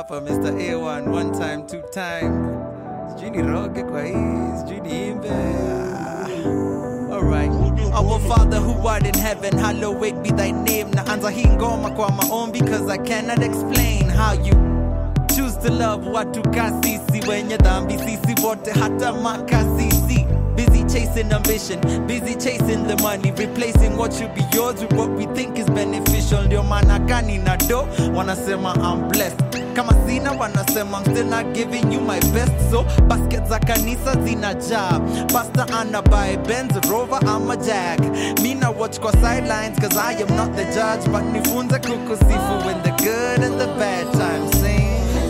hapa Mr. A1 one time two time sijui ni roge kwa hii sijui niimbe Ah. Alright. Our Father who art in heaven, hallowed be thy name. Naanza hii ngoma kwa maombi cause I cannot explain how you choose to love watu kasisi wenye dhambi sisi wote hata makasisi busy chasing ambition busy chasing the money replacing what should be yours with what we think is beneficial ndio maana gani na do wanasema I'm blessed kama sina wanasema I'm still not giving you my best so basket za kanisa zinajaa pastor ana buy Benz Rover ama Jag mina watch kwa sidelines cause I am not the judge but nifunze kukusifu when the good and the bad times sing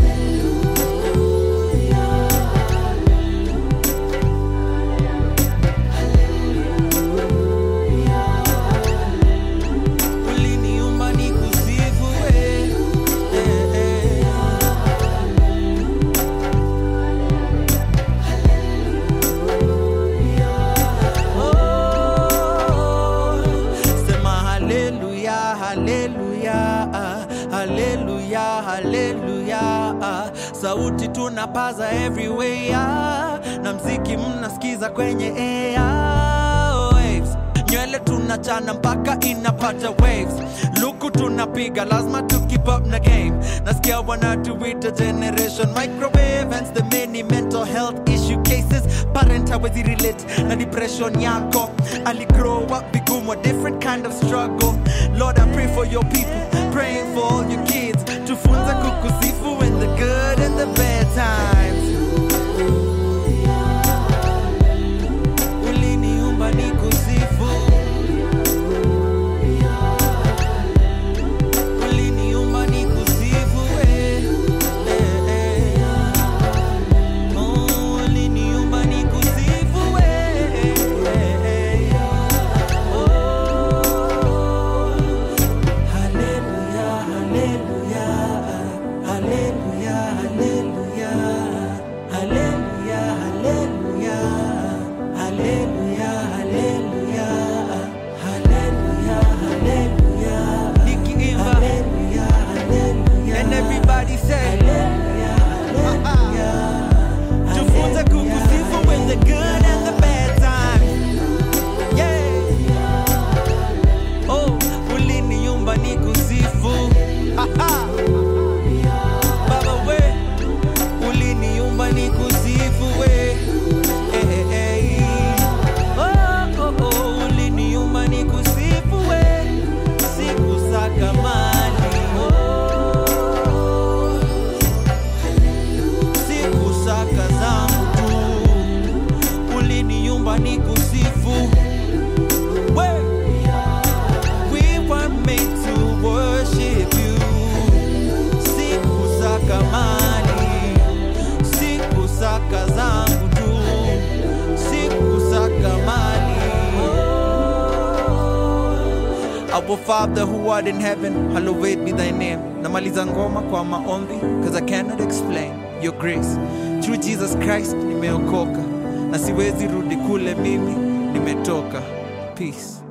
uliniumba nikusifu we eh, eh. Oh, sema haleluya haleluya ah, haleluya haleluya ah. sauti tunapaza everywhere ah, na mziki mnasikiza kwenye air waves nywele tunachana mpaka inapata waves luku tunapiga lazima tu keep up na game nasikia wanatuita generation microwave hence the many mental health issue cases parent hawezi relate na depression yako ali grow up bigumo different kind of struggle lord i pray for your people praying for all your kids tufunze kukusifu in the good and the bad times uliniumba nikusifu uliniumba nikusifu eh, eh, eh. Oh, uliniumba nikusifu eh, eh, eh. Oh, hallelujah, hallelujah, hallelujah, hallelujah, hallelujah, hallelujah, hallelujah, hallelujah, hallelujah, hallelujah. Nikiimba, hallelujah, hallelujah, and everybody say, hallelujah, hallelujah. Tufunze kukusifu when the good and the bad times. Yeah. Oh, uliniumba nikusifu. Aha. Baba we, uliniumba nikusifu we. Eh, eh, eh. Oh, oh, oh, uliniumba nikusifu we. Sikusaka mali. Oh, sikusaka zangu tu. Uliniumba nikusifu. We. We were made to worship you. Sikusaka mali, sikusaka zangu tu, sikusaka mali. Our Father who art in heaven, hallowed be thy name. Namaliza ngoma kwa maombi, cause I cannot explain your grace. Through Jesus Christ nimeokoka, na siwezi rudi kule mimi nimetoka. Peace.